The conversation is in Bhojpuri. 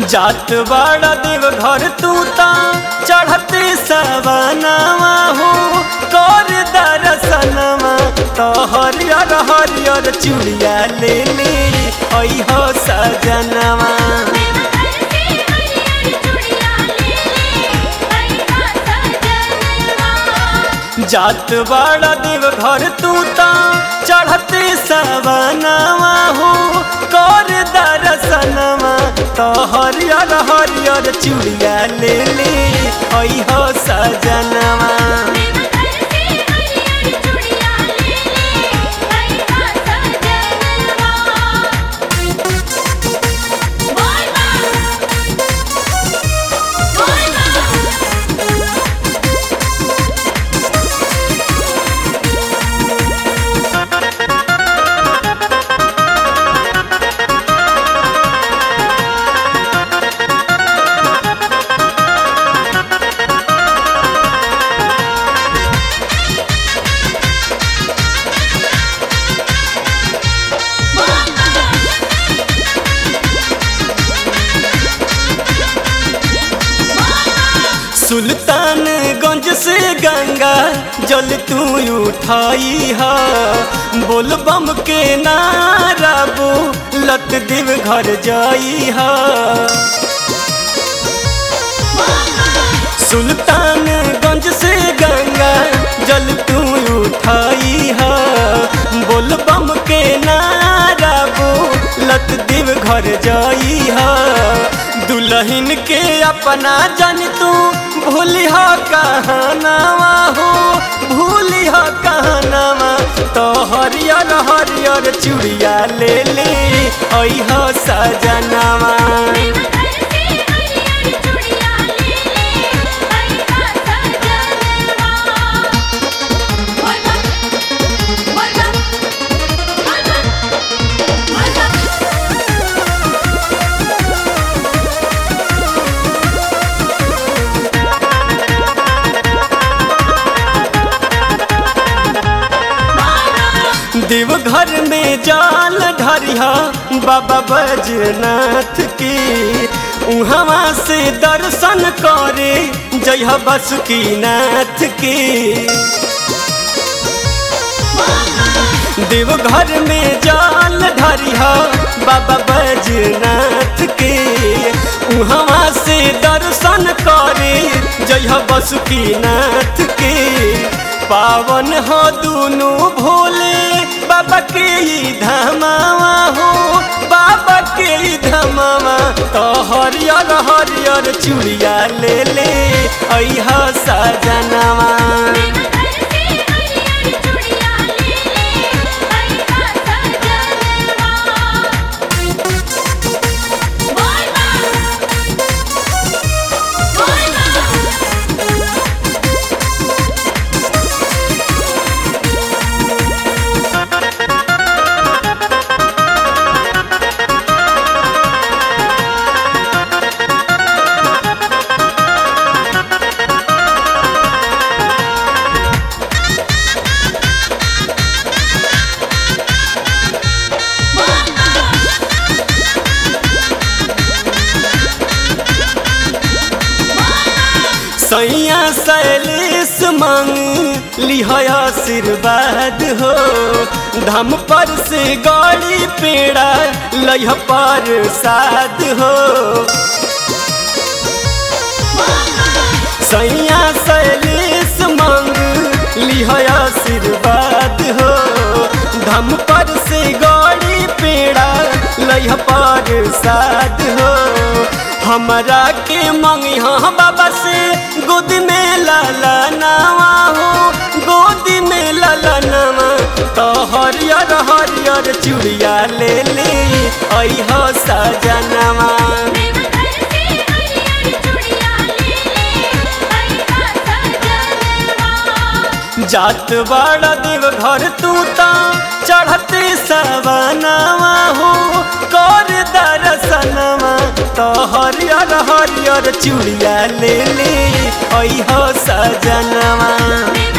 जात बड़ा देव घर तू ता चढ़ते सवनवा हो कर दर्शनवा तो हरियर हरियर चूड़िया ले ले अइहो सजनवा जात बड़ा देव घर तू ता चढ़ते सवनवा हो कर दर्शनवा तो हरियर हरियर चूड़िया ले ले अइहो सजनवा सुल्तानगंज से गंगा जल तू उठाई हा बोल बम के नारा बो लत देव घर जाई हा सुल्तानगंज से गंगा जल तू उठाई हा बोल बम के नारा बो लत देव घर जाई हा दुल्हन के अपना जन तू भूली हो कहनावा हो भूली हो कहनावा तो हरियर हरियर चूड़िया ले ले अइहो सजनावा देवघर में जाल ढरिया बाबा बैजनाथ की उहवा से दर्शन करे जय बसुकीनाथ की देवघर में जाल ढरिया बाबा बैजनाथ के उहवा से दर्शन करे जय बसुकीनाथ के पावन हो दुनु भोले बाबा के ई धमावा हो बाबा के ई धमावा तो हरियर हरियर चूड़िया ले ले अइहा सजनवा सैया सैलेश मांग लिह आशीर्वाद हो धाम पर से गाड़ी पेड़ा लह पर साध हो सैया सैलेश मांग लिह आशीर्वाद हो धाम पर से गाड़ी पेड़ा लह पर साध हो हमरा के मंगिहा बाबा से गोद में लाला नावा हो गोद में लाला नावा तो हरियर हरियर चूड़िया ले ले अइहो सजनवा जात बड़ा देव घर तू ता चढ़ते सवनवा हो कर दर्शनवा तो हरियर हरियर चूड़िया ले ले अइहो सजनवा